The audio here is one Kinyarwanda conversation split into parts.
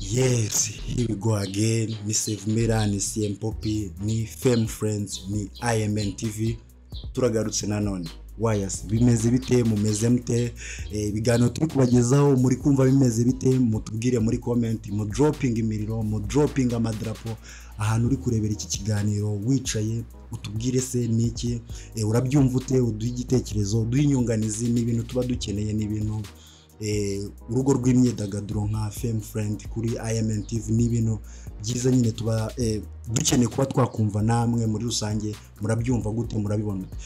Yes, here we go again. Ni Save Mera, ni CM Poppy, ni Fame Friends, ni IMN TV. Turagarutse nanone. Wires bimeze bite mumeze mute Eh, ibiganiro turi kubagezaho muri kumva bimeze bite mutubwire muri comment mu dropping imiriro mu dropping amadarapo ahantu uri kurebera iki kiganiro wicaye utubwire se niki Eh, urabyumva ute uduhe igitekerezo uduhe inyunganizi ni ibintu tuba dukeneye ni ibintu eh, urugo rw'imyidagaduro nka fame friend kuri imn tv ni ibintu byiza nyine tuba eh, dukeneye kuba twakumva namwe muri rusange murabyumva gute murabibona ute?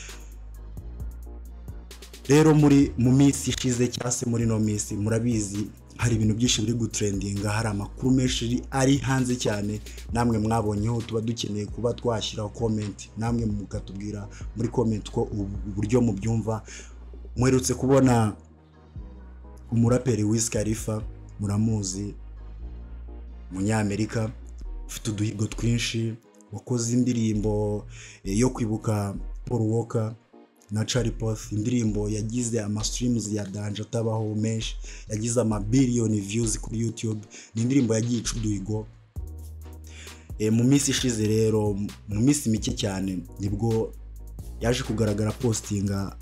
rero muri mu minsi ishize cyangwa se muri ino minsi murabizi hari ibintu byinshi biri gutrendinga hari amakuru menshi ari hanze cyane namwe mwabonyeho tuba dukeneye kuba twashyiraho comment namwe mukatubwira muri comment ko ubu- uburyo mubyumva mwerutse kubona umuraperi Wiz Khalifa muramuzi umunyamerika ufite uduhigo twinshi wakoze indirimbo eh, yo kwibuka Paul Walker na Charlie Puth indirimbo yagize ama streams ya Danja Tabaho menshi yagize ama billion views kuri YouTube ni indirimbo yagiye ica uduhigo Eh, mu minsi ishize rero mu minsi mike cyane nibwo yaje kugaragara postinga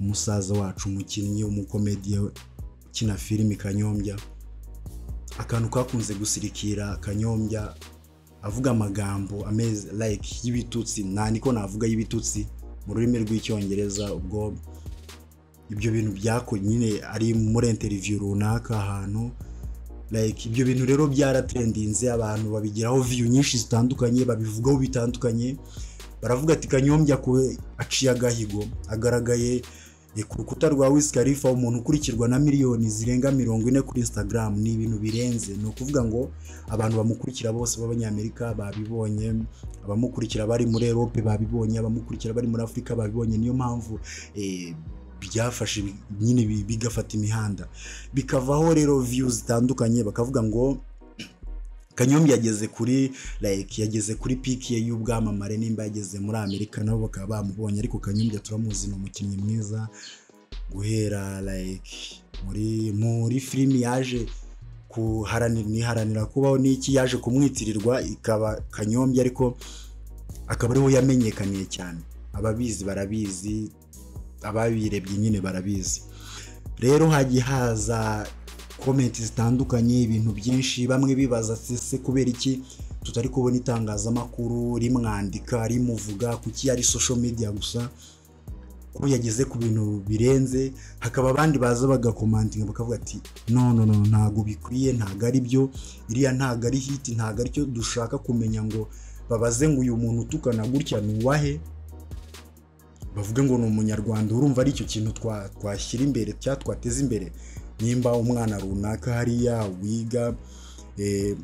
umusaza wacu umukinnyi umukomediye ukina filimi kanyombya akantu kakunze gusirikira kanyombya avuga amagambo ameze like y'ibitutsi nta niko navuga y'ibitutsi mu rurimi rw'icyongereza ubwo ibyo bintu byako nyine ari muri interview runaka ahantu like ibyo bintu rero byaratendinze abantu babigiraho view nyinshi zitandukanye babivugaho bitandukanye baravuga ati kanyombya kuwe aciye agahigo agaragaye eh, ku rukuta rwa Wiz Khalifa umuntu ukurikirwa na miliyoni zirenga mirongo ine kuri Instagram ni ibintu birenze ni ukuvuga ngo abantu bamukurikira bose b'abanyamerika babibonye abamukurikira bari muri Europe babibonye abamukurikira bari muri Afurika babibonye niyo mpamvu eh, byafashe bi- nyine bi- bigafata imihanda bikavaho rero views zitandukanye bakavuga ngo Kanyombya yageze kuri like yageze kuri piki ye y'ubwamamare nimba yageze muri Amerika nabo bakaba bamubonye ariko Kanyombya turamuzi ni umukinnyi mwiza guhera like muri muri filimi yaje kuharanira niharanira kubaho n'iki yaje kumwitirirwa ikaba Kanyombya ariko akaba ariho yamenyekaniye cyane ababizi barabizi ababirebye nyine barabizi rero hagiye haza komenti zitandukanye ibintu byinshi bamwe bibaza ati se kubera iki tutari kubona itangazamakuru rimwandika rimuvuga kuki ari social media gusa ko yageze ku bintu birenze hakaba abandi baza bagakomantinga bakavuga ati no no no ntabwo bikwiye ntabwo ari byo iriya ntabwo ari hiti ntabwo aricyo dushaka kumenya ngo babaze ngo uyu muntu utukana gutya ni uwahe bavuge ngo ni umunyarwanda urumva ari icyo kintu twa- twashyira imbere cyangwa twateza imbere nimba umwana runaka hariya wiga eh,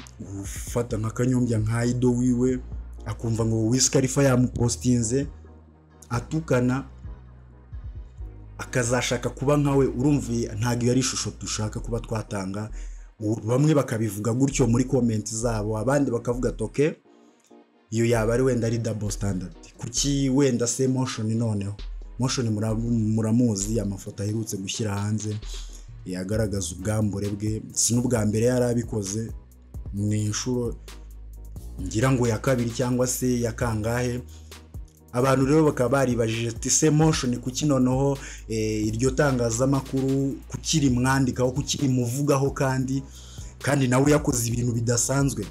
ufata nka kanyombya nka ido wiwe akumva ngo Wiz Khalifa yamupostinze atukana akazashaka kuba nkawe urumva iyi- ntabwo iyo ari ishusho dushaka kuba twatanga U- bamwe bakabivuga gutyo muri komenti zabo abandi bakavuga ati "Okay, iyo yaba ari wenda ari double standard kuki wenda se motion noneho motion mura- muramuzi amafoto aherutse gushyira hanze yagaragaza ubwambure bwe si n'ubwa mbere yari abikoze ni inshuro ngira ngo ya kabiri cyangwa se ya kangahe abantu rero bakaba baribajije ati se motion kuki noneho eh, iryo tangazamakuru kuki rimwandikaho kuki rimuvugaho kandi kandi nawe yakoze ibintu bidasanzwe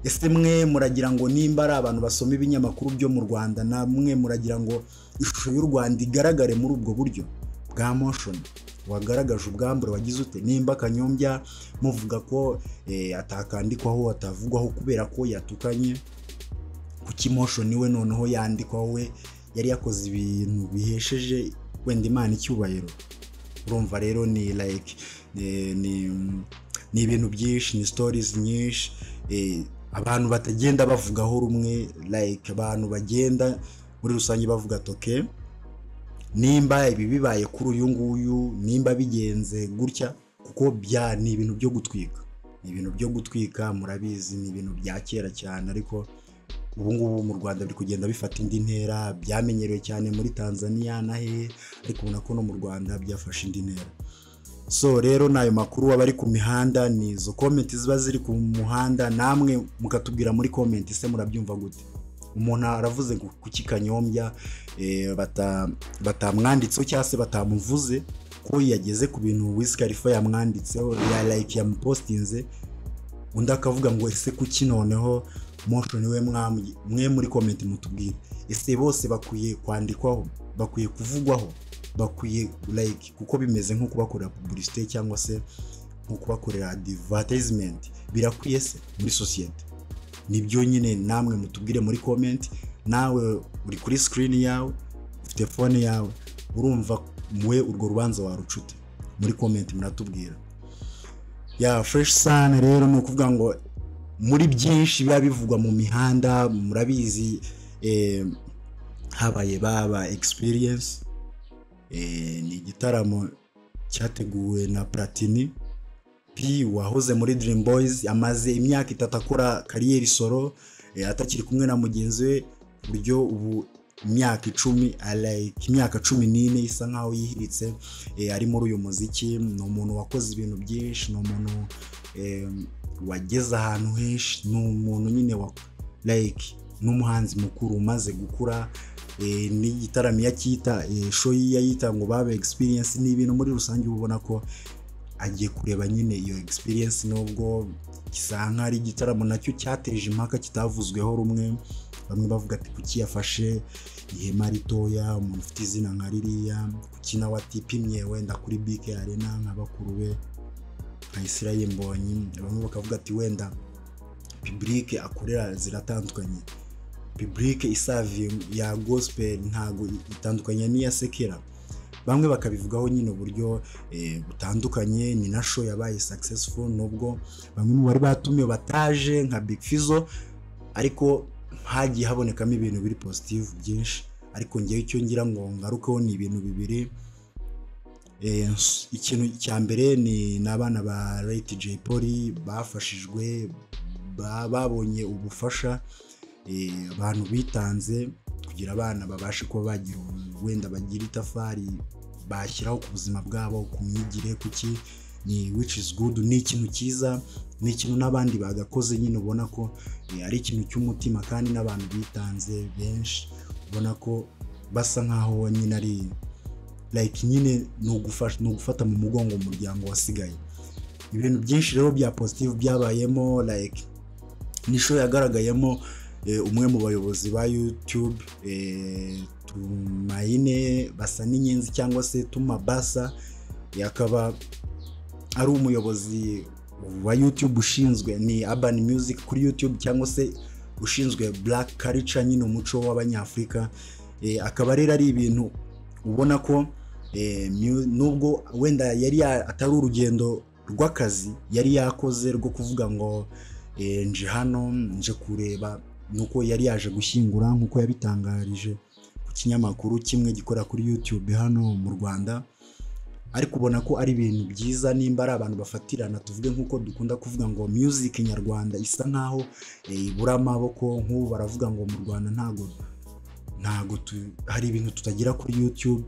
ese mwe muragira ngo nimba ari abantu basoma ibinyamakuru byo mu rwanda namwe muragira ngo ishusho y'u rwanda igaragare muri ubwo buryo bwa motion wagaragaje ubwambure wagize ute nimba kanyombya muvuga ko eh, atakandikwaho atavugwaho kubera ko yatukanye kuki motion we noneho yandikwaho we yari yakoze ibintu bihesheje wenda imana icyubahiro urumva rero ni like ni- ni ni ibintu byinshi ni stories nyinshi eh, abantu batagenda bavugaho rumwe like abantu bagenda muri rusange bavuga ati okay nimba ibi bibaye kuri uyu nguyu nimba bigenze gutya kuko bya ni ibintu byo gutwika ni ibintu byo gutwika murabizi ni ibintu bya kera cyane ariko ubu ngubu mu rwanda biri kugenda bifata indi ntera byamenyerewe cyane muri tanzania na hehe ariko ubona ko no mu rwanda byafashe indi ntera so rero ni ayo makuru aba ari ku mihanda ni izo komenti ziba ziri ku muhanda namwe mukatubwira muri komenti se murabyumva gute umuntu aravuze ngo kuki kanyombya eh, bata- batamwanditseho cyangwa se batamuvuze ko yageze ku bintu wisikarifa yamwanditseho ya like yamupostinze undi akavuga ngo ese kuki noneho moshoni we mwambye- mwe muri komenti mutubwire ese bose bakwiye kwandikwaho bakwiye kuvugwaho bakwiye like kuko bimeze nko kubakorera publicité cyangwa se nko kubakorera advertisement birakwiye se muri sosiyete nibyo nyine namwe mutubwire muri comment nawe uri kuri screen yawe ufite phone yawe urumva mwe urwo rubanza warucute muri comment muratubwira ya fresh sana rero ni ukuvuga ngo muri byinshi biba bivugwa mu mihanda murabizi eh, habaye baba experience eh, ni igitaramo cyateguwe na platini P wahoze muri Dream Boys amaze imyaka itatu akora kariyeri solo eh, atakiri kumwe na mugenzi we ku buryo ubu imyaka icumi ah, like imyaka cumi n'ine isa nkaho yihiritse eh, ari muri uyu muziki ni umuntu wakoze ibintu byinshi ni umuntu eh, wageze ahantu henshi ni umuntu nyine wa like n'umuhanzi mukuru umaze gukura eh, n'igitaramo iyo acyita eh, show ye yayita ngo babe experience ni ibintu muri rusange uba ubona ko agiye kureba nyine iyo experience nubwo gisa nkaho ari igitaramo nacyo cyateje impaka kitavuzweho rumwe bamwe bavuga ati kuki yafashe ihema ritoya umuntu ufite izina nka ririya kuki nawe atipimye wenda kuri bike arena nka bakuru be nka israel mbonyi bamwe bakavuga ati wenda publike akorera ziratandukanye publike isaviye ya gospel ntago itandukanye n'iya sekera bamwe bakabivugaho nyine uburyo eh, butandukanye ni na show yabaye successful nubwo bamwe mu bari batumiwe bataje nka Big Fizzo ariko hagiye habonekamo ibintu biri positive byinshi ariko ngewe icyo ngira ngo ngarukeho ni ibintu bibiri Eh, s- ikintu cya mbere ni n'abana ba Lady J Polly bafashijwe ba- babonye ubufasha eh, abantu bitanze kugira abana babashe kuba bagira wenda bagira itafari bashyiraho ku buzima bwabo ku myigire kuki ni which is good ni ikintu cyiza ni ikintu n'abandi bagakoze nyine ubona ko eh, ari ikintu cy'umutima kandi n'abantu bitanze benshi ubona ko basa nkaho nyine ari like nyine ni ugufasha- ni ugufata mu mugongo umuryango wasigaye ibintu byinshi rero bya positive byabayemo like ni show yagaragayemo eh, umwe mu bayobozi ba youtube eh, tumayine basa n'inyenzi cyangwa se tumabasa eh, akaba ari umuyobozi wa youtube ushinzwe ni urban music kuri youtube cyangwa se ushinzwe black culture nyine umuco w'abanyafurika eh, akaba rero ari ibintu ubona ko eh, mu- nubwo wenda yari ya- atari urugendo rw'akazi yari yakoze rwo kuvuga ngo eh, nje hano nje kureba nuko yari yaje gushyingura nk'uko yabitangarije ku kinyamakuru kimwe gikorera kuri youtube hano mu rwanda ariko ubona ko ari ibintu byiza nimba ari abantu bafatirana tuvuge nk'uko dukunda kuvuga ngo music nyarwanda isa nkaho eh, ibura amaboko nk'ubu baravuga ngo mu rwanda ntago ntago tu- hari ibintu tutagira kuri youtube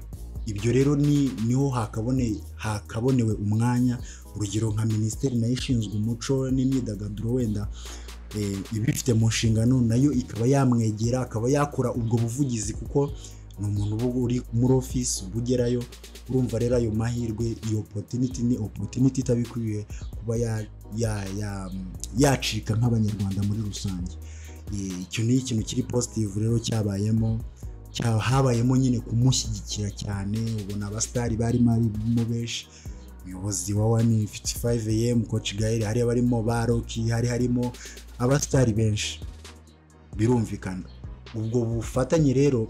ibyo rero ni niho hakabone hakabonewe umwanya urugero nka minisiteri nayo ishinzwe umuco n'imyidagaduro wenda eh, ibifite mu nshingano nayo ikaba yamwegera akaba yakora ubwo buvugizi kuko ni umuntu uba uri muri ofisi uba ugerayo urumva rero ayo mahirwe iyo opportunity ni opportunity itabikwiye kuba ya- ya- ya- yacika nk'abanyarwanda muri rusange Eh, icyo ni ikintu kiri positive rero cyabayemo cya- habayemo nyine kumushyigikira cyane ubona abasitari barimo arimo benshi umuyobozi wa wani 55am coach gael hari abarimo ba roki hari harimo abasitari benshi birumvikana ubwo bufatanye rero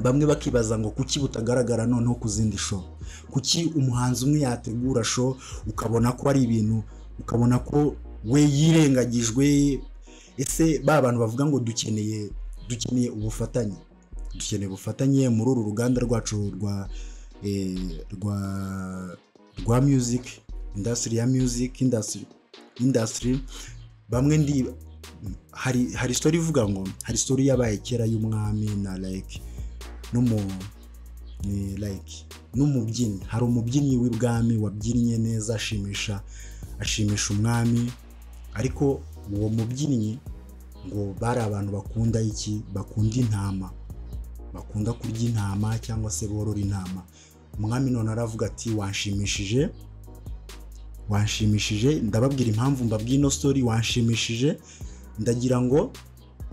bamwe bakibaza ngo kuki butagaragara noneho ku zindi show kuki umuhanzi umwe yategura show ukabona ko ari ibintu ukabona ko we yirengagijwe ese ba bantu bavuga ngo dukeneye dukeneye ubufatanye dukeneye ubufatanye muri uru ruganda rwacu rwa eh, rwa rwa music industry ya music industry industry bamwe ndi hari hari story ivuga ngo hari story yabaye kera y'umwami na like no mu ni like n'umubyinnyi hari umubyinnyi w'ibwami wabyinnye neza ashimisha ashimisha umwami ariko uwo mubyinnyi ngo bari abantu bakunda iki bakunda intama bakunda kurya intama cyangwa se borora intama umwami none aravuga ati wanshimishije wanshimishije ndababwira impamvu mbabwira ino story wanshimishije ndagira ngo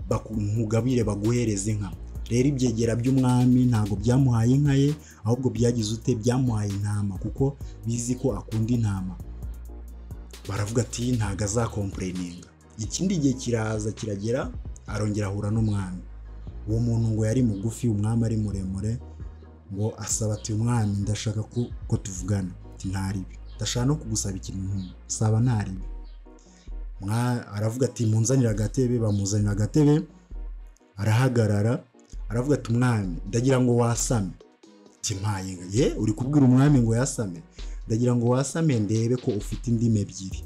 baku- nkugabire baguhereze inka rero ibyegera by'umwami ntabwo byamuhaye inka ye ahubwo byagize ute byamuhaye intama kuko bizi ko akunda intama baravuga ati ntabwo azakompureninga ikindi gihe kiraza kiragera arongera ahura n'umwami uwo muntu ngo yari mugufi umwami ari muremure ngo asaba ati umwami ndashaka ko ko tuvugana ati ntaribi ndashaka no kugusaba ikintu nk'iki. saba ntaribi Mwa- aravuga ati munzanire agatebe bamuzanira agatebe arahagarara aravuga ati umwami ndagira ngo wasame ati mpaye inka." ye uri kubwira umwami ngo yasame ndagira ngo wasame ndebe ko ufite indimi ebyiri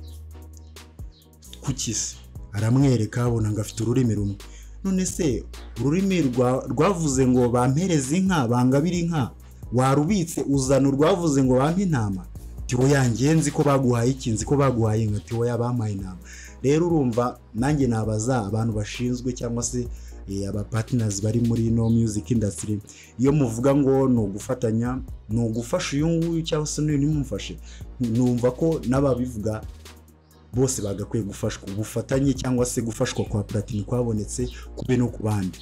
kuki se aramwereka abona ngo afite ururimi rumwe none se ururimi rwa- rwavuze ngo bampereze inka bangabire inka warubitse uzana urwavuze ngo bampe intama tiwo yangiye nzi ko baguhaye iki nzi ko baguhaye inka tiwo yabampaye intama rero urumva nanjye nabaza abantu bashinzwe cyangwa se eh, aba partners bari muri no music industry iyo muvuga ngo ni ugufatanya ni ugufasha uyu nguyu cyangwa se n'uyu ntimumufashe numva ko n'ababivuga bose bagakwiye gufashwa ubufatanye cyangwa se gufashwa kwa platini kwabonetse kube no ku bandi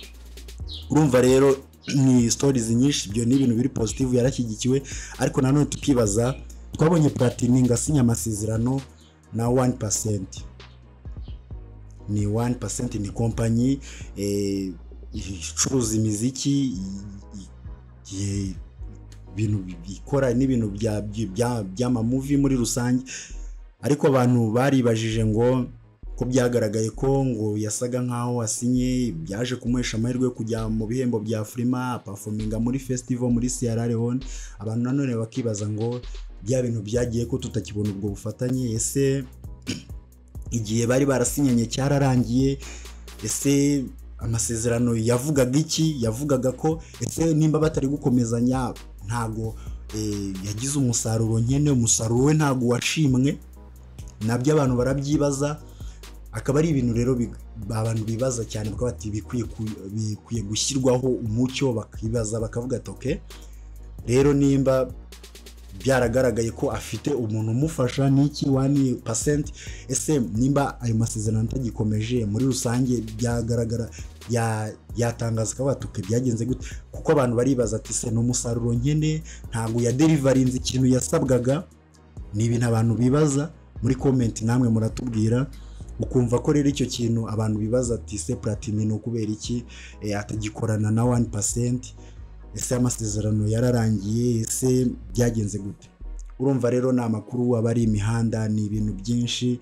urumva rero ni stories nyinshi ibyo ni ibintu biri positive yarashyigikiwe ariko nanone tukibaza twabonye platini ngo asinye amasezerano na 1% ni 1% ni kompanyi eh, icuruza imiziki i- i- i- ibintu bi- ikora n'ibintu bya- bya- by'amamuvi muri rusange ariko abantu baribajije ngo ko byagaragaye ko ngo yasaga nkaho asinye byaje kumuhesha amahirwe yo kujya mu bihembo bya Afurima apafominga muri festival muri Sierra Leone abantu nanone bakibaza ngo bya bintu byagiye ko tutakibona ubwo bufatanye ese igihe bari barasinyanye cyararangiye ese amasezerano yavugaga iki yavugaga ko ese nimba batari gukomezanya ntago eh, yagize umusaruro nkene umusaruro we ntago washimwe nabyo abantu barabyibaza akaba ari ibintu rero bi- abantu bibaza cyane kuko bati bikwiye ku- bikwiye gushyirwaho umucyo bakibaza bakavuga ati "Okay, rero nimba byaragaragaye ko afite umuntu umufasha n'iki wani pasenti ese nimba ayo masezerano atagikomeje muri rusange byagaragara ya- yatangaza akaba batuke byagenze gute kuko abantu baribaza ati se ni umusaruro nkene ntabwo yaderivarinze ikintu yasabwaga ni ibintu abantu bibaza muri komenti namwe muratubwira ukumva ko rero icyo kintu abantu bibaza ati se platini ni ukubera iki Eh, atagikorana na wani pasenti ese amasezerano yararangiye ese byagenze gute urumva rero ni amakuru aba ari imihanda ni ibintu byinshi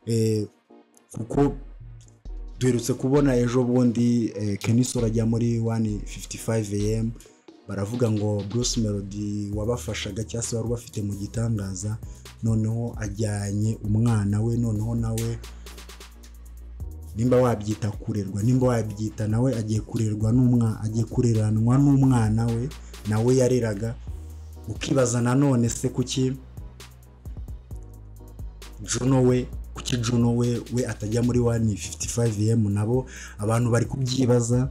eh, kuko duherutse kubona ejo bundi eh, kenisora ajya muri wani fifuti fayive emu baravuga ngo Bruce Melody wabafashaga cyangwa se wari ubafite mu gitangaza noneho ajyanye umwana we noneho nawe nimba wabyita kurerwa nimba wabyita nawe agiye kurerwa n'umwana agiye kureranwa n'umwana we nawe yareraga ukibaza nanone se kuki Juno we kuki Juno we we atajya muri wani 55 em nabo abantu bari kubyibaza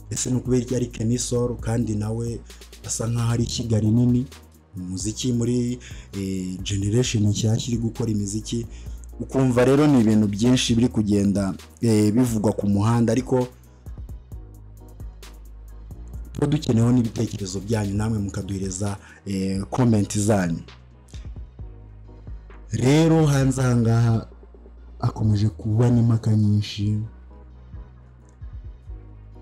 ese ni ukubera iki ari kenisoro kandi nawe asa nkaho ari kigali nini umuziki muri eh, generation nshyashya iri gukora imiziki ukumva rero ni ibintu byinshi biri kugenda eh, bivugwa ku muhanda ariko tuba dukeneyeho n'ibitekerezo byanyu namwe mukaduhereza eh, komenti zanyu rero hanze aha ngaha hakomeje kuba n'impaka nyinshi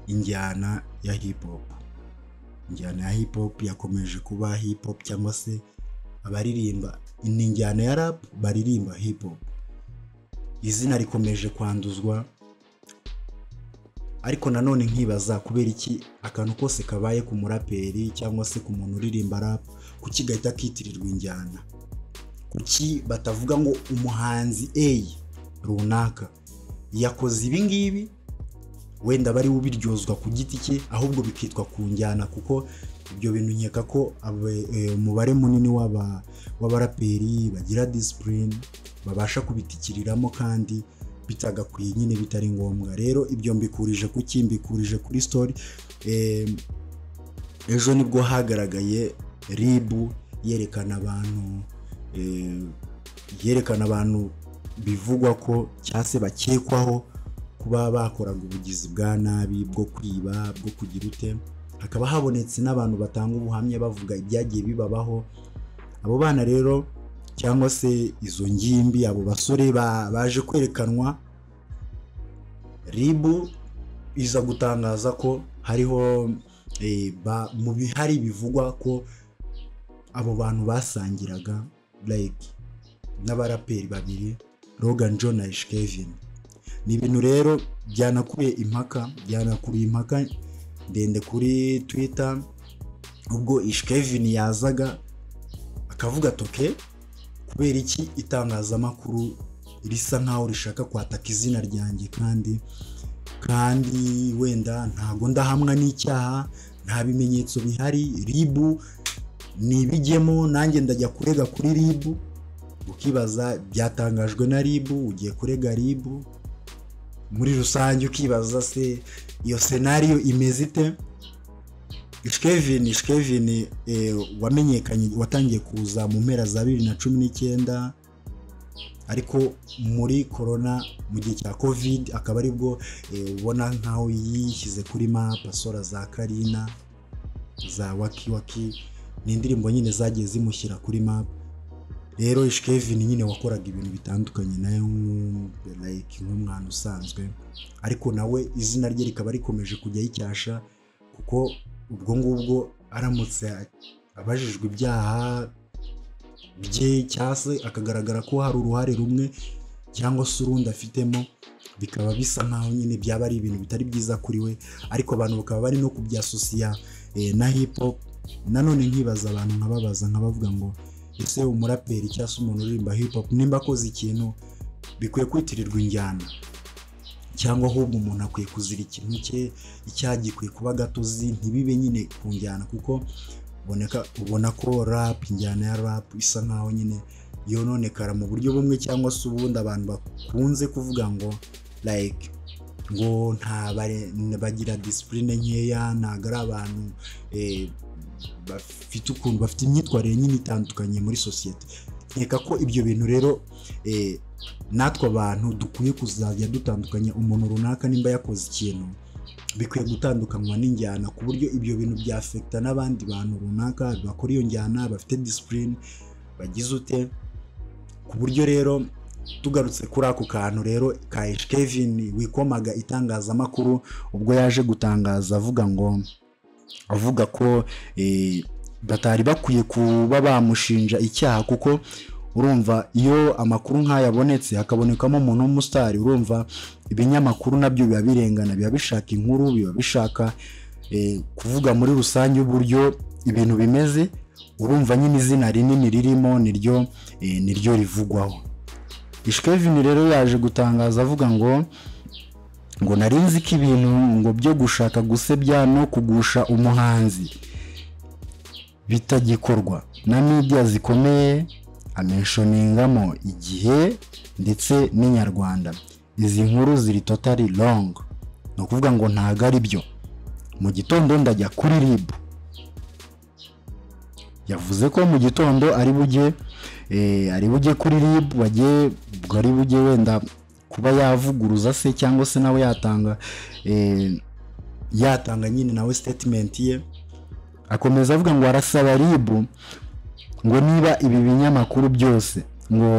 injyana ya hip hop injyana ya hip hop yakomeje kuba hip hop cyangwa se abaririmba ni injyana ya rap baririmba hip hop izina rikomeje kwanduzwa ariko nanone nkibaza kubera iki akantu kose kabaye ku muraperi cyangwa se ku muntu uririmba rap kuki gahita kitirirwa injyana kuki batavuga ngo umuhanzi A runaka yakoze ibi ngibi wenda bari ubiryozwa ku giti cye ahubwo bikitwa ku njyana kuko ibyo bintu nkeka ko abe- eh, umubare munini w'aba- w'abaraperi bagira disipurine babasha kubitikiriramo kandi bitagakwiye nyine bitari ngombwa rero ibyo mbikurije ku ki mbikurije kuri sitori eh, ejo nibwo hagaragaye ribu yerekana abantu eh, yerekana abantu bivugwa ko cyangwa se bakekwaho kuba bakoraga ubugizi bwa nabi bwo kwiba bwo kugira ute hakaba habonetse n'abantu batanga ubuhamya bavuga ibyagiye bibabaho abo bana rero cyangwa se izo ngimbi abo basore ba- baje kwerekanwa ribu iza gutangaza ko hariho eh, ba- mu bihari bivugwa ko abo bantu basangiraga like n'abaraperi babiri Logan John na Ish Kevin ni ibintu rero byanakuye impaka byanakuruye impaka ndende kuri Twitter ubwo Ish Kevin yazaga akavuga toke kubera iki itangazamakuru risa nkaho rishaka kwataka izina ryanjye kandi kandi wenda ntago ndahamwa n'icyaha nta bimenyetso bihari ribu nibijyemo nanjye ndajya kurega kuri ribu ukibaza byatangajwe na ribu ugiye kurega ribu muri rusange ukibaza se iyo senariyo imeze ite ishkevin ishkevin eh, wamenyekanye watangiye kuza mu mpera za bibiri na cumi n'icyenda ariko muri korona mu gihe cya covid akaba aribwo eh, ubona nkaho yishyize kuri mapa sora za karina za waki waki ni indirimbo nyine zagiye zimushyira kuri map rero ish kevin nyine wakoraga ibintu bitandukanye nawe nk'u- like nk'umwana usanzwe ariko nawe izina rye rikaba rikomeje kujya yicyasha kuko ubwo ngubwo aramutse abajijwe ibyaha bye cyangwa se akagaragara ko hari uruhare rumwe cyangwa se urundi afitemo bikaba bisa nkaho nyine byaba ari ibintu bitari byiza kuri we ariko abantu bakaba bari no kubyasosiya eh, na hip hop nanone nkibaza abantu nkababaza nkabavuga ngo ese umuraperi cyangwa se umuntu uririmba hip hop nimba akoze ikintu bikwiye kwitirirwa injyana cyangwa ahubwo umuntu akwiye kuzira ikintu cye icyaha gikwiye kuba gatozi ntibibe nyine ku njyana kuko uboneka ubona ko rap injyana ya rap isa nkaho nyine yononekara mu buryo bumwe cyangwa se ubundi abantu bakunze kuvuga ngo like ngo nta bare- bagira disipurine nkeya ntabwo ari abantu eh, bafite ukuntu bafite imyitwarire nyine itandukanye muri sosiyete nkeka ko ibyo bintu rero eh, natwe abantu dukwiye kuzajya dutandukanya umuntu runaka nimba yakoze ikintu bikwiye gutandukanywa n'injyana ku buryo ibyo bintu byafekita n'abandi bantu runaka bakora iyo njyana bafite disipurine bagize ute ku buryo rero tugarutse kuri ako kantu rero ka Ish Kevin wikomaga itangazamakuru ubwo yaje gutangaza avuga ngo avuga ko eh, batari bakwiye kuba bamushinja icyaha kuko urumva iyo amakuru nk'aya abonetse hakabonekamo umuntu w'umusitari urumva ibinyamakuru nabyo biba birengana biba bishaka inkuru biba bishaka eh, kuvuga muri rusange uburyo ibintu bimeze urumva nyine izina rinini ririmo niryo eh, niryo rivugwaho ishkevin rero yaje gutangaza avuga ngo ngo nari nzi ko ibintu ngo byo gushaka gusebya no kugusha umuhanzi bitagikorwa na media zikomeye amenshoningamo igihe ndetse n'inyarwanda izi nkuru ziri totally wrong ni ukuvuga ngo ntago ari byo mu gitondo ndajya kuri rib yavuze ko mu gitondo ari bujye eh, ari bujye kuri rib bagiye ubwo ari bujye wenda kuba yavuguruza se cyangwa se nawe yatanga eh, yatanga nyine nawe statement ye akomeza avuga ngo arasaba ribu ngo niba ibi binyamakuru byose ngo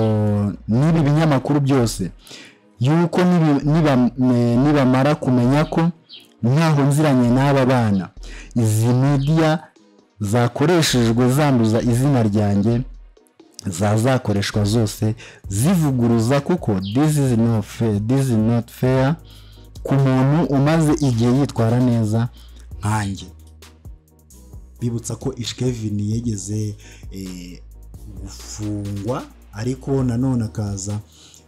niba ibinyamakuru byose yuko nibi- niba- eh, nibamara kumenya ko ntaho nziranye n'aba bana izi media zakoreshejwe zanduza izina ryanjye zazakoreshwa zose zivuguruza kuko this is not fair, this is not fair ku muntu umaze igihe yitwara neza nkanjye bibutsa ko ishkevin yegeze eh, gufungwa ariko nanone akaza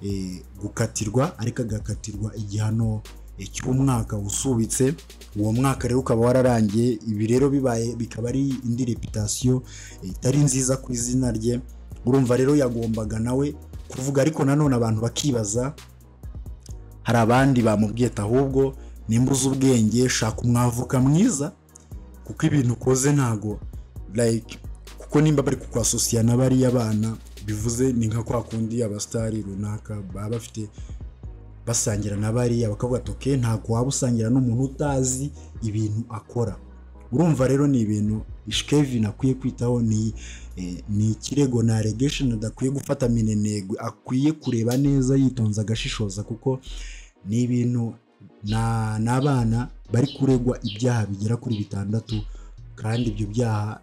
eh, gukatirwa ariko agakatirwa igihano eh, cy'umwaka usubitse uwo mwaka rero ukaba wararangiye ibi rero bibaye bikaba ari indi reputasiyo eh, itari nziza ku izina rye urumva rero yagombaga nawe kuvuga ariko nanone abantu bakibaza hari abandi bamubwiye ati ahubwo nimba uzi ubwenge shaka umwavuka mwiza kuko ibintu ukoze ntago like kuko nimba bari kukwasosiya na bariya bana bivuze ni nka kwa kundi abasitari runaka baba bafite basangira na bariya bakavuga ati "Okay, ntabwo waba usangira n'umuntu utazi ibintu akora urumva rero ni ibintu ishkevin akwiye kwitaho ni eh, ni ikirego na allegation adakwiye gufata minenegwe akwiye kureba neza yitonze agashishoza kuko ni ibintu na- ni abana bari kuregwa ibyaha bigera kuri bitandatu kandi ibyo byaha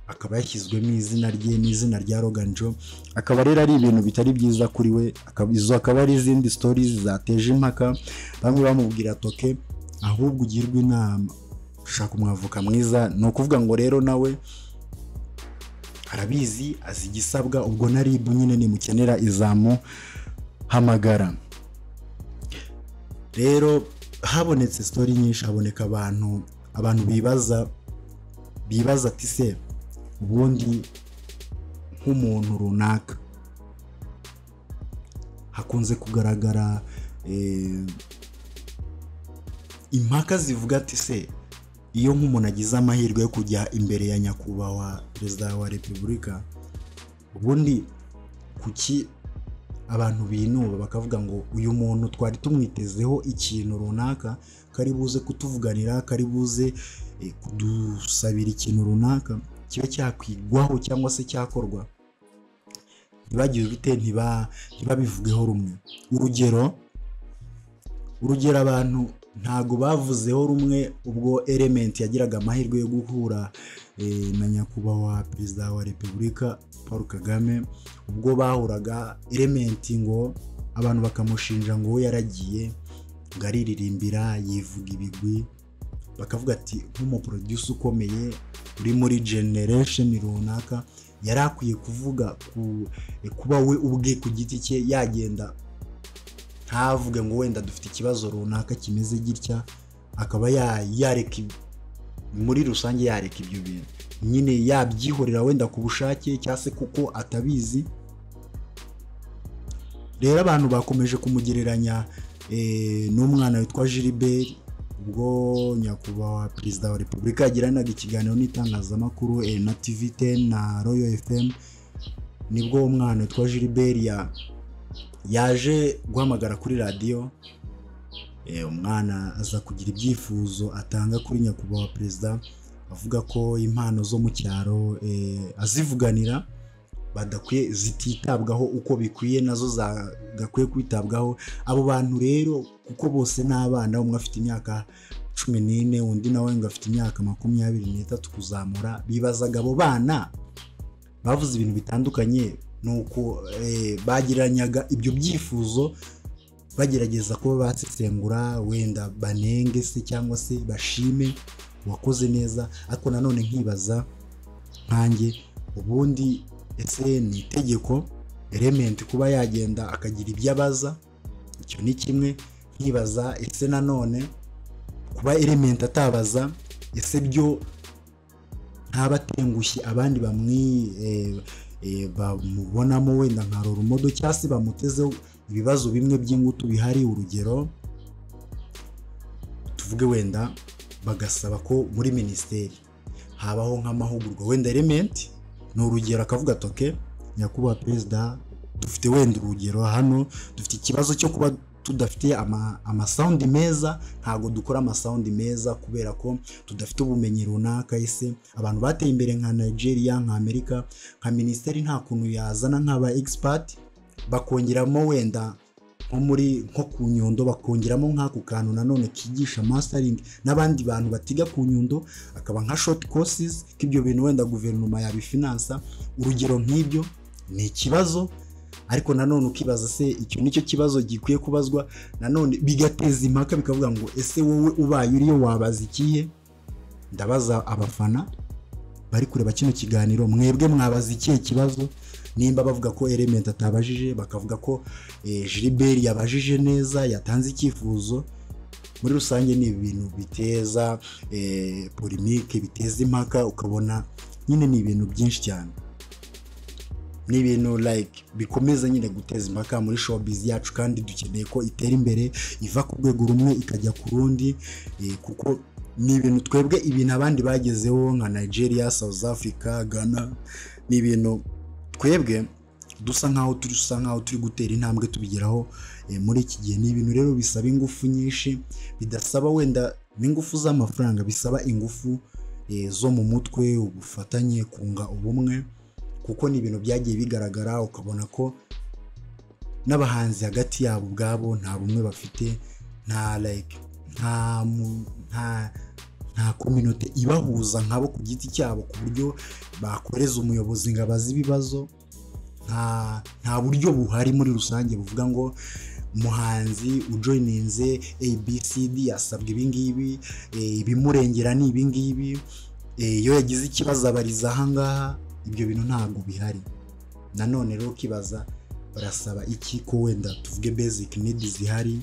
akaba yashyizwemo izina rye n'izina rya roganjo akaba rero ari ibintu bitari byiza kuri we akaba- izo akaba ari izindi stories zateje impaka bamwe bamubwira toke ahubwo ugirwe inama shaka umwavoka mwiza ni ukuvuga ngo rero nawe arabizi azi igisabwa ubwo na ribu nyine nimukenera izamuhamagara rero habonetse sitori nyinshi haboneka abantu abantu bibaza bibaza ati se ubundi nk'umuntu runaka hakunze kugaragara eh, impaka zivuga ati se iyo nk'umuntu agize amahirwe yo kujya imbere ya nyakubahwa perezida wa repubulika ubundi kuki abantu binuba bakavuga ngo uyu muntu twari tumwitezeho ikintu runaka kari buze kutuvuganira kari buze eh, kudusabira ikintu runaka kiba cyakwigwaho cyangwa se cyakorwa ntibagire ubute ntiba ntibabivugeho rumwe urugero urugero abantu ntago bavuzeho rumwe ubwo element yagiraga amahirwe yo guhura eh, na nyakubahwa perezida wa repubulika paul kagame ubwo bahuraga element ngo abantu bakamushinja ngo yaragiye ngo ariririmbira yivuga ibigwi bakavuga ati nk'umuproduce ukomeye uri muri generation runaka yari akwiye kuvuga ku, kuba we ubwe ku giti cye yagenda ntavuge ngo wenda dufite ikibazo runaka kimeze gitya akaba ya- yareka ibi- muri rusange yareka ibyo bintu nyine yabyihorera wenda ku bushake cyangwa se kuko atabizi rero abantu bakomeje kumugereranya eh, n'umwana witwa Gilbert ubwo nyakubahwa perezida wa repubulika yagiranaga ikiganiro n'itangazamakuru eh, na tv 10 na royal fm nibwo umwana witwa Gilbert ya yaje guhamagara kuri radiyo Eh, umwana aza kugira ibyifuzo atanga kuri nyakubahwa perezida avuga ko impano zo mu cyaro eh, azivuganira badakwiye zititabwaho uko bikwiye nazo zagakwiye kwitabwaho abo bantu rero kuko bose ni abana umwe afite imyaka cumi n'ine undi nawe ngo afite imyaka makumyabiri n'itatu kuzamura bibazaga abo bana bavuze ibintu bitandukanye nuko eh, bagiranyaga ibyo byifuzo bagerageza kuba basesengura wenda banenge se cyangwa se bashime uwakoze neza ariko nanone nkibaza nkanjye ubundi ese ni itegeko element kuba yagenda akagira ibyo abaza icyo ni kimwe nkibaza ese nanone kuba element atabaza ese byo ntaba atengushye abandi bamwi eh, eh, bamubonamo wenda nka roromodo cyangwa se bamutezeho ibibazo bimwe by'ingutu bihari urugero tuvuge wenda bagasaba ko muri minisiteri habaho nk'amahugurwa wenda elementi ni urugero akavuga ati "Okay, nyakubahwa perezida dufite wenda urugero hano dufite ikibazo cyo kuba tudafite ama- amasawundi meza ntabwo dukora amasawundi meza kubera ko tudafite ubumenyi runaka ese abantu bateye imbere nka nigeria nka amerika nka minisiteri nta kuntu yazana nk'aba egisipati bakongeramo wenda nko muri nko ku nyundo bakongeramo nk'ako kantu nanone kigisha mastering n'abandi bantu batiga ku nyundo akaba nka short courses k'ibyo bintu wenda guverinoma yabifinansa urugero nk'ibyo ni ikibazo ariko nanone ukibaza se icyo nicyo kibazo gikwiye kubazwa nanone bigateza impaka bikavuga ngo ese wowe ubaye uriyo wabaza ikihe ndabaza abafana bari kureba kino kiganiro mwebwe mwabaza ikihe kibazo nimba bavuga ko element atabajije bakavuga ko eh, Gilbert yabajije neza yatanze icyifuzo muri rusange ni ibintu biteza polimike biteza impaka ukabona nyine ni ibintu byinshi cyane ni ibintu like bikomeza nyine guteza impaka muri showbiz yacu kandi dukeneye ko itera imbere iva ku rwego rumwe ikajya ku rundi eh, kuko ni ibintu twebwe ibintu abandi bagezeho nka Nigeria, South Africa, Ghana ni ibintu twebwe dusa nkaho turi dusa nkaho turi gutera intambwe tubigeraho eh, muri iki gihe ni ibintu rero bisaba ingufu nyinshi bidasaba wenda n'ingufu z'amafaranga bisaba ingufu eh, zo mu mutwe ubufatanye kunga ubumwe kuko ni ibintu byagiye bigaragara ukabona ko n'abahanzi hagati yabo ubwabo nta bumwe bafite nta like nta mu- nta nta kominote ibahuza nkabo ku giti cyabo ku buryo bakoreza umuyobozi ngo abaze ibibazo nta nta buryo buhari muri rusange buvuga ngo umuhanzi ujoyininze abcd yasabwe ibingibi eh, ibimurengera ni ibingibi Eh, iyo yagize ikibazo abariza ahangaha ibyo bintu ntabwo bihari nanone rero ukibaza barasaba iki ko wenda tuvuge basic need zihari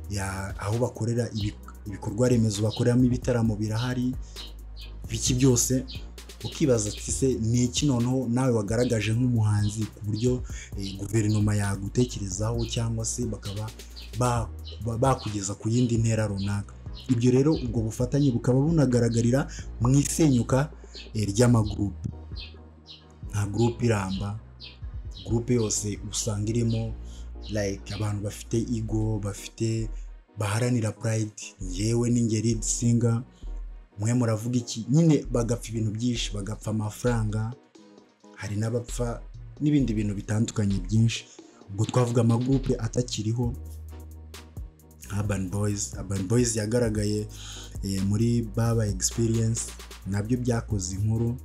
ya- aho bakorera ibi- ibikorwa remezo bakoreramo ibitaramo birahari biki byose ukibaza ati se ni iki noneho nawe wagaragaje nk'umuhanzi ku buryo eh, guverinoma yagutekerezaho cyangwa se bakaba ba- ba- bakugeza ku yindi ntera runaka ibyo rero ubwo bufatanye bukaba bunagaragarira mu isenyuka eh, ry'amagurupe nta gurupe iramba gurupe yose usanga irimo like abantu bafite ego bafite baharanira pride yewe n'ingeri singa mwe muravuga iki nyine bagapfa ibintu byinshi bagapfa amafaranga hari n'abapfa n'ibindi bintu bitandukanye byinshi ubwo twavuga amagurupe atakiriho urban boys urban boys yagaragaye eh, muri baba experience nabyo byakoze inkuru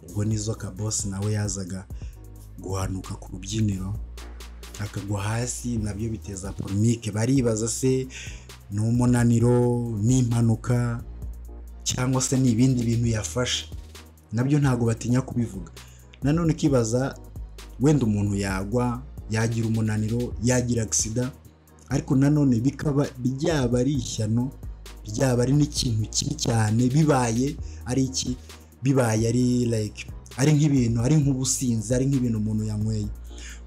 ubwo nizo kabosi nawe yazaga guhanuka ku rubyiniro akagwa hasi nabyo biteza polemike baribaza se ni umunaniro ni impanuka cyangwa se ni ibindi bintu yafashe nabyo ntabwo batinya kubivuga nanone ukibaza wenda umuntu yagwa yagira umunaniro yagira agisida ariko nanone bikaba byaba ari ishyano byaba ari n'ikintu kibi cyane bibaye ari iki bibaye ari like ari nk'ibintu ari nk'ubusinzi ari nk'ibintu umuntu yanyweye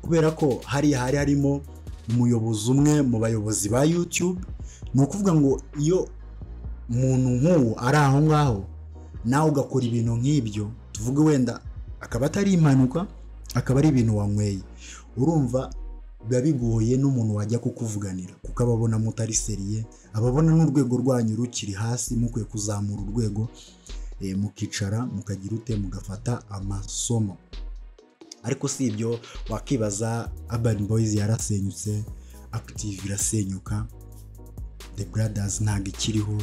kubera ko hariya hari harimo umuyobozi umwe mu bayobozi ba YouTube ni ukuvuga ngo iyo umuntu nk'uwo ari aho ngaho nawe ugakora ibintu nk'ibyo tuvuge wenda akaba atari impanuka akaba ari ibintu wanyweye urumva biba bigoye n'umuntu wajya kukuvuganira kuko ababona mutari seriye ababona n'urwego rwanyu rukiri hasi mukwiye kuzamura urwego eh, mukicara mukagira ute mugafata amasomo ariko si ibyo wakibaza urban boys yarasenyutse active irasenyuka the brothers ntabwo ikiriho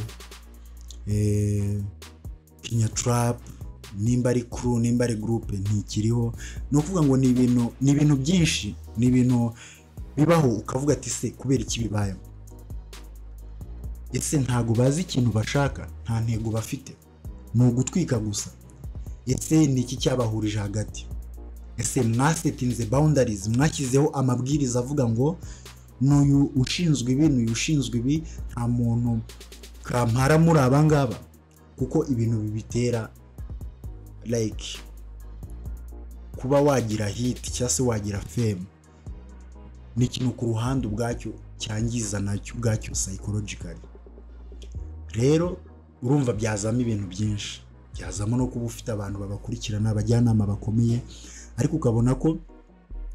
eh, kinya trap nimba ari crew nimba ari groupe ntikiriho ni ukuvuga ngo ni ibintu ni ibintu byinshi ni ibintu bibaho ukavuga ati se kubera iki bibayeho ese ntabwo bazi ikintu bashaka nta ntego bafite ni ugutwika gusa ese ni iki cyabahurije hagati ese mwasetinze boundaries mwashyizeho amabwiriza avuga ngo n'uyu ushinzwe ibi n'uyu ushinzwe ibi nta muntu kampara muri aba ngaba kuko ibintu bibitera like kuba wagira hit cyangwa se wagira fame ni ikintu ku ruhande ubwacyo cyangiza nacyo ubwacyo psychologically rero urumva byazamo ibintu byinshi byazamo no kuba ufite abantu babakurikirana abajyanama bakomeye ariko ukabona ko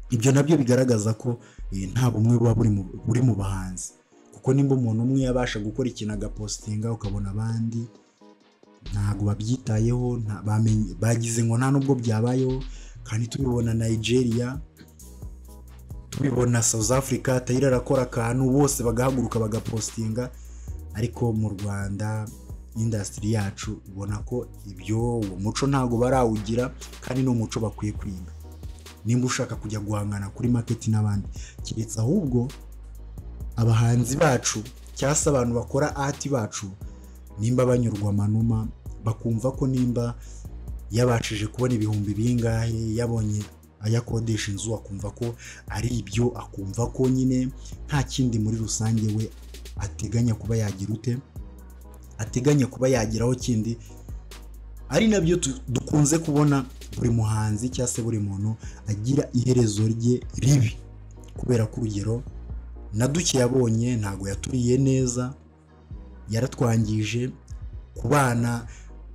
ibyo nabyo bigaragaza ko eh, nta bumwe buba buri mu- buri mu bahanzi kuko nimba umuntu umwe yabasha gukora ikintu agapositinga ukabona abandi ntabwo babyitayeho nta- bamenye- bagize ngo nta nubwo byabayeho kandi tubibona nigeria tubibona south africa tayira arakora akantu bose bagahaguruka bagapositinga ariko mu rwanda indasitiri yacu ubona ko ibyo uwo muco ntabwo barawugira kandi ni umuco bakwiye kwiga nimba ushaka kujya guhangana kuri maketi n'abandi keretse ahubwo abahanzi bacu cyangwa se abantu bakora ati bacu nimba banyurwa amanuma bakumva ko nimba yabashije kubona ibihumbi bingahe yabonye ayakodesha inzu akumva ko ari ibyo akumva ko nyine nta kindi muri rusange we ateganya kuba yagira ute ateganya kuba yageraho kindi ari nabyo tu- dukunze kubona buri muhanzi cyangwa se buri muntu agira iherezo rye ribi kubera ko urugero na duke yabonye ntabwo yaturiye neza yaratwangije ku bana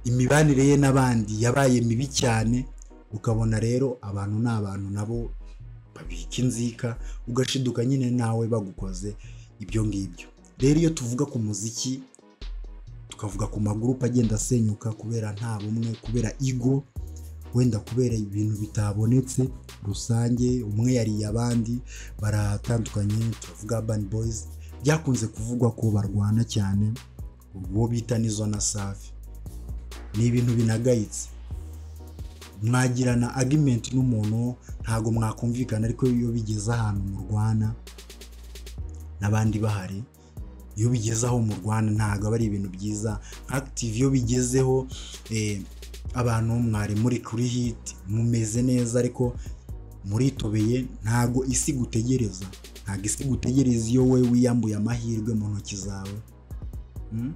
imibanire ye n'abandi yabaye mibi cyane ukabona rero abantu ni abantu nabo babika inzika ugashiduka nyine nawe bagukoze ibyo ngibyo rero iyo tuvuga ku muziki tukavuga ku magurupe agenda asenyuka kubera nta bumwe kubera igo wenda kubera ibintu bitabonetse rusange umwe yariye abandi baratandukanye turavuga urban boys byakunze kuvugwa ko barwana cyane uwo bita n'izo na safi ni ibintu binagayitse mwagirana agimenti n'umuntu ntabwo mwakumvikana ariko iyo bigeze ahantu murwana n'abandi bahari iyo bigeze aho mu rwanda ntabwo aba ari ibintu byiza nka active iyo bigezeho eh, abantu mwari muri kuri hit mumeze neza ariko muritobeye ntabwo isi gutegereza ntabwo isi gutegereza iyo wowe wiyambuye amahirwe mu ntoki zawe Mm?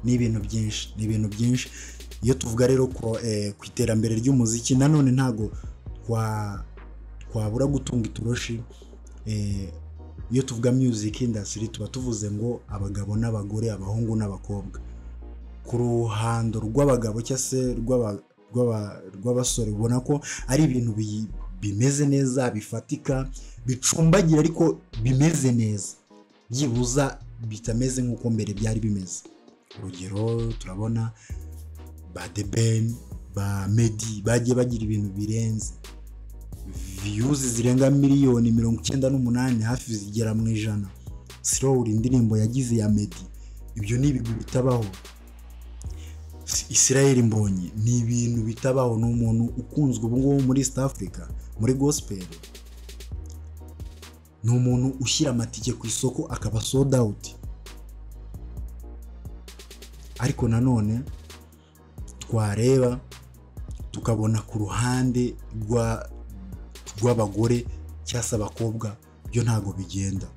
ni ibintu byinshi ni ibintu byinshi iyo tuvuga rero ku eh, ku iterambere ry'umuziki nanone ntabwo twa- twabura gutunga itoroshi eh, iyo tuvuga music industry tuba tuvuze ngo abagabo n'abagore abahungu n'abakobwa ku ruhando rw'abagabo cyangwa se rw'aba- rw'aba- rw'abasore ubona ko ari ibintu bi- bimeze neza bifatika bicumbagira ariko bimeze neza byibuza bitameze nk'uko mbere byari bimeze urugero turabona ba The Ben ba medi bagiye bagira ibintu birenze viyuzi zirenga miliyoni mirongo icyenda n'umunani hafi zigera mu ijana sirowuri indirimbo yagize ya medi ibyo ni ibigwi bitabaho Si- Israel mbonye ni ibintu bitabaho ni umuntu ukunzwe ubu ngubu muri east africa muri gospel ni umuntu ushyira amatike ku isoko akaba sold out ariko nanone twareba tukabona ku ruhande rwa rw'abagore cyangwa se abakobwa byo ntabwo bigenda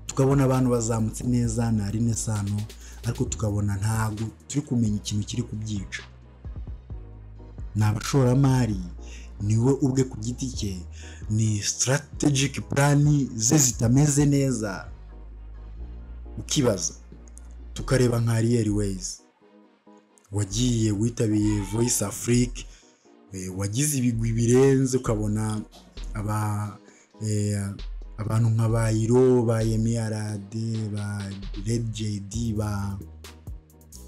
tukabona abantu bazamutse neza na rine sano ariko tukabona ntabwo turi kumenya ikintu kiri kubyica ni abashoramari niwe ubwe ku giti cye ni strategic plan ze zitameze neza ukibaza tukareba nka Ariel Ways wagiye witabiye Voice Afrique eh, wagize ibigwi birenze ukabona aba eh, abantu nka ba Iro ba Yemi Alade ba Red JD ba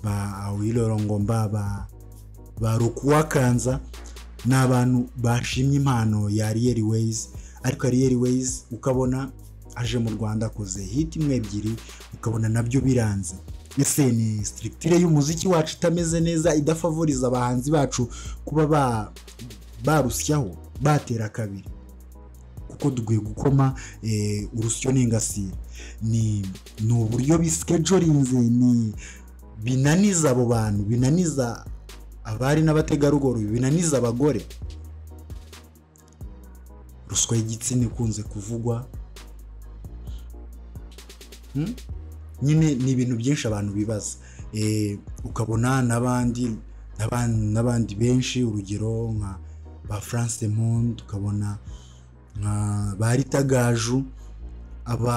ba Awilo Longomba ba ba Rukuwakanza ni abantu bashimye impano ya Ariel Ways ariko Ariel Ways ukabona aje mu Rwanda akoze hit imwe ebyiri ukabona nabyo biranze ese ni structure y'umuziki wacu itameze neza idafavoriza abahanzi bacu kuba ba barusyaho batera kabiri kuko dukwiye gukoma eh, urusyo n'ingasire ni ni uburyo biskejorinze ni binaniza abo bantu binaniza abari n'abategarugori binaniza abagore ruswa y'igitsina ikunze kuvugwa Hmm? nyine ni ibintu byinshi abantu bibaza Eh, ukabona n'abandi n'aban- n'abandi benshi urugero nka ba france monde tukabona nka ba ritagaju aba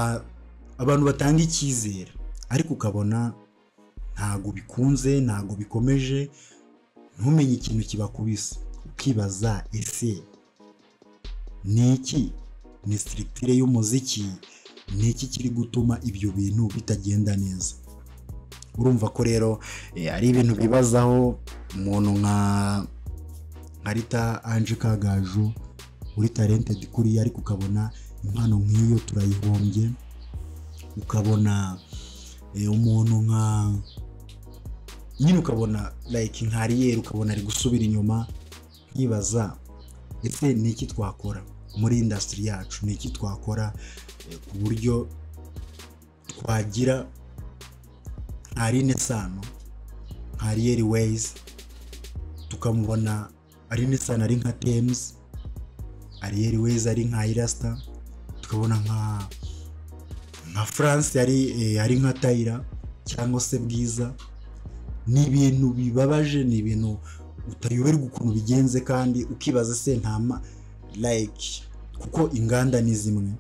abantu batanga icyizere ariko ukabona ntago bikunze ntago bikomeje ntumenye ikintu kibakubise ukibaza ese ni iki ni sitirikitire y'umuziki ni iki kiri gutuma ibyo bintu bitagenda neza urumva ko rero eh, ari ibintu bibazaho umuntu nka nka rita anje kagaju uri talentedi kuriya ariko ukabona impano nk'iyo turayihombye ukabona eh, umuntu nka nyine ukabona like nka ariyeri ukabona ari gusubira inyuma nkibaza ese ni iki twakora muri indasitiri yacu ni iki twakora eh, ku buryo twagira nka Aline Sano nka Ariel Ways tukamubona Aline Sano ari nka Thames Ariel Ways ari nka Irasta tukabona nka nka france yari eh, ari nka tayira cyangwa se bwiza ni ibintu bibabaje ni ibintu utayoberwa ukuntu bigenze kandi ukibaza se ntama like kuko inganda ni zimwe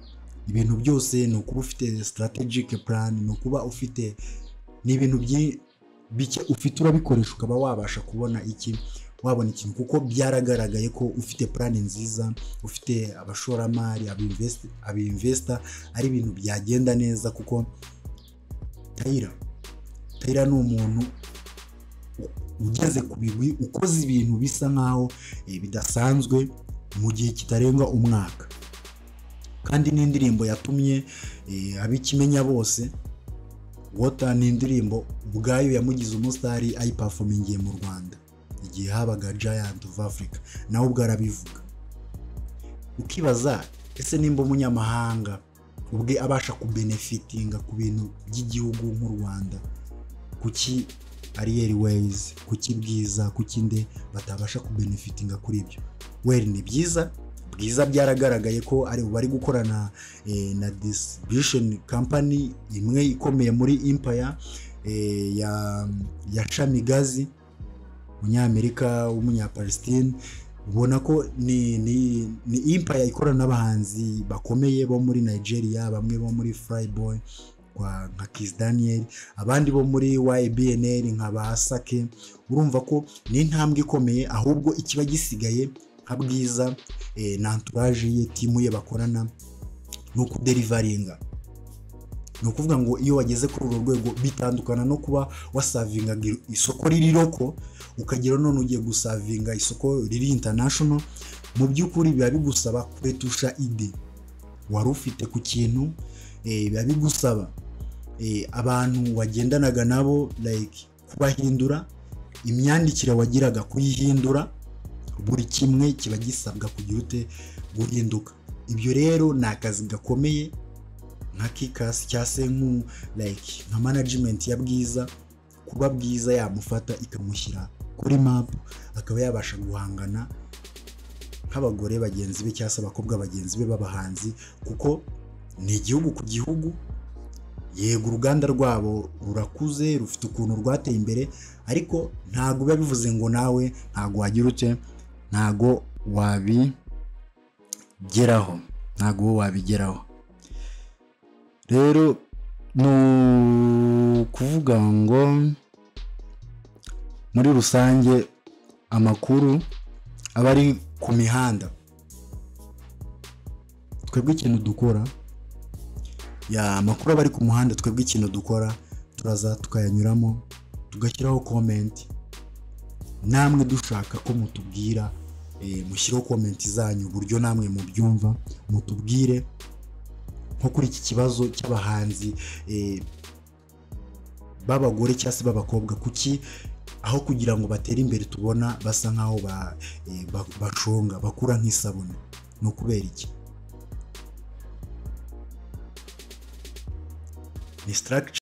ibintu byose ni ukuba ufite strategic plan ni ukuba ufite ni ibintu byi- bike ufite urabikoresha ukaba wabasha kubona iki wabona ikintu kuko byaragaragaye ko ufite plan nziza ufite abashoramari abinvest- abinvestor ari ibintu byagenda neza kuko tayira tayira ni umuntu ugeze ku bigwi ukoze ibintu bisa nkaho eh, bidasanzwe mu gihe kitarenga umwaka kandi n'indirimbo yatumye eh, abikimenya bose wota ni indirimbo ubwayo yamugize umusitari ayipafomingiye mu rwanda igihe habaga giant of africa nawe ubwo arabivuga ukibaza ese nimba umunyamahanga ubwe abasha kubenefitinga ku bintu by'igihugu nk'u rwanda kuki ariyeri weyizi kuki bwiza kuki nde batabasha kubenefitinga kuri ibyo weri ni byiza bwiza byaragaragaye ko ari bari gukorana eh, na distribution company imwe ikomeye muri empire eh, ya, ya shamigazi umunyamerika w'umunyapalestine ubona ko ni, ni, ni empire ikorana n'abahanzi bakomeye bo muri nigeria bamwe bo muri flyboy kwa nka Kiss Daniel abandi bo muri YBNL nka basake urumva ko ni intambwe ikomeye ahubwo ikiba gisigaye nka bwiza eh, na entourage ye timu ye bakorana ni ukuderivaringa ni ukuvuga ngo iyo wageze kuri uru rwego bitandukana no kuba wasavingaga isoko riri loko ukagera none ugiye gusavinga isoko riri international mu by'ukuri biba bigusaba kwetusha ide wari ufite ku kintu eh, biba bigusaba eh, abantu wagendanaga nabo like kubahindura imyandikire wagiraga kuyihindura buri kimwe kiba gisabwa kugira ute guhinduka ibyo rero ni akazi gakomeye nka kikasi cyangwa se nku- like nka management ya bwiza kuba bwiza yamufata ikamushyira kuri map akaba yabasha guhangana nk'abagore bagenzi be cyangwa se abakobwa bagenzi be b'abahanzi kuko ni igihugu ku gihugu yego uruganda rwabo rurakuze rufite ukuntu rwateye imbere ariko ntabwo biba bivuze ngo nawe ntabwo wagira ute ntabwo wabigeraho ntabwo wowe wabigeraho rero ni ukuvuga ngo muri rusange amakuru aba ari ku mihanda twebwe ikintu dukora ya amakuru aba ari ku muhanda twebwe ikintu dukora turaza tukayanyuramo tugashyiraho komenti namwe dushaka ko mutubwira eh, mushyiraho komenti zanyu uburyo namwe mubyumva mutubwire nko kuri iki kibazo cy'abahanzi eh, b'abagore cyangwa se b'abakobwa kuki aho kugira ngo batere imbere tubona basa nkaho ba- eh, ba- bashonga bakura nk'isabune ni ukubera iki ni